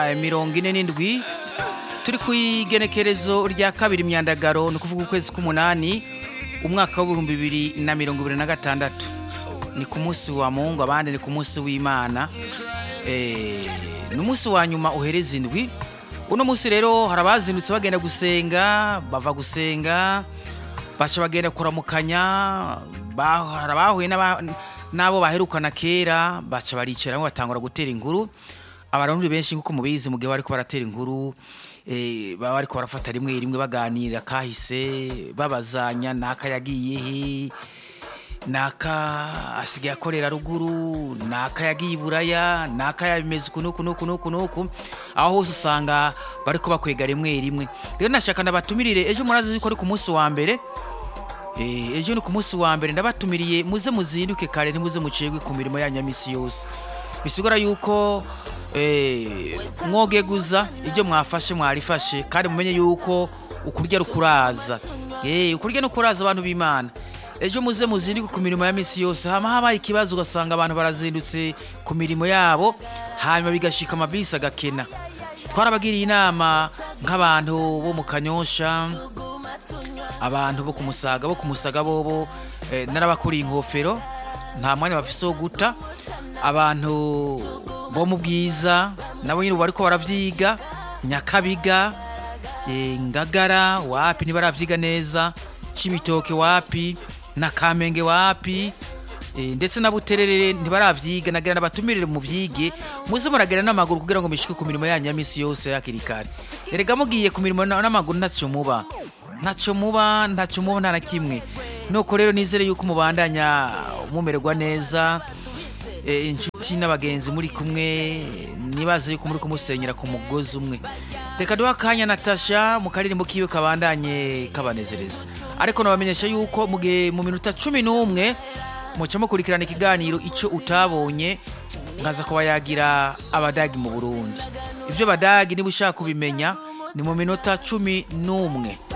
mirongo ine n'indwi turi ku igenekerezo rya kabiri myandagaro ni ukuvuga ukwezi k'umunani umwaka w'ibihumbi bibiri na mirongo ibiri na gatandatu ni ku munsi wa mungu abandi ni ku munsi w'imana Eh, ni umunsi wa nyuma uhereza indwi uno munsi rero hari abazindutse bagenda gusenga bava gusenga baca bagenda kuramukanya ba- hari abahuye n'aba- n'abo baherukana kera baca baricara batangura gutera inkuru abarundi benshi nk'uko mubizi mu gihe bariko baratera inkuru eh, baba bariko barafata rimwe rimwe baganira kahise babazanya naka yagiye he naka asigaye akorera ruguru naka yagiye iburaya naka yabimeze uku nuku nuku nuku nuku aho hose usanga bariko bakwega rimwe rimwe rero nashaka ndabatumirire ejo murazi yuko ari ku munsi wa mbere Eh, ejo ni ku munsi wa mbere ndabatumiriye muze muzinduke kare ntimuze mucegwe ku mirimo yanyu ya misi yose bisigura yuko eh, mwogeguza ibyo mwafashe mwarifashe kandi mumenye yuko ukurya rukuraza Eh, ukurya nukuraza abantu b'imana ejo muze muzinduke ku mirimo ya misi yose hama habaye ikibazo ugasanga abantu barazindutse ku mirimo yabo hanyuma bigashika amabisi agakena twarabagiriye inama nk'abantu bo mu kanyosha abantu bo kumusaga bo kumusaga bobo eh, narabakuriye inkofero nta mwanya bafise wo guta abantu bo mu bwiza nabo nyine ubu bariko baravyiga nyakabiga eh, ngagara wapi ntibaravyiga neza cibitoke wapi na kamenge wapi Eh, ndetse na buterere ntibaravyiga nagira nabatumirire mu vyige muze muragera n'amaguru kugira ngo mishike ku mirimo yanyu ya misi yose hakiri kare erega mugiye ku mirimo na- n'amaguru ntacyo muba ntacyo muba ntacyo muba nta na kimwe nuko rero nizere yuko mubandanya mumererwa neza eh, inshuti n'abagenzi muri kumwe nibaze yuko muri kumusenyera ku mugozi umwe reka duha akanya natasha mu karirimbo kiwe kabandanye kabanezereza ariko nabamenyesha yuko mu gihe mu minota cumi n'umwe muca mukurikirana ikiganiro icyo utabonye nkaza kuba yagira abadagi mu burundi ibyo badagi niba ushaka kubimenya ni mu minota cumi n'umwe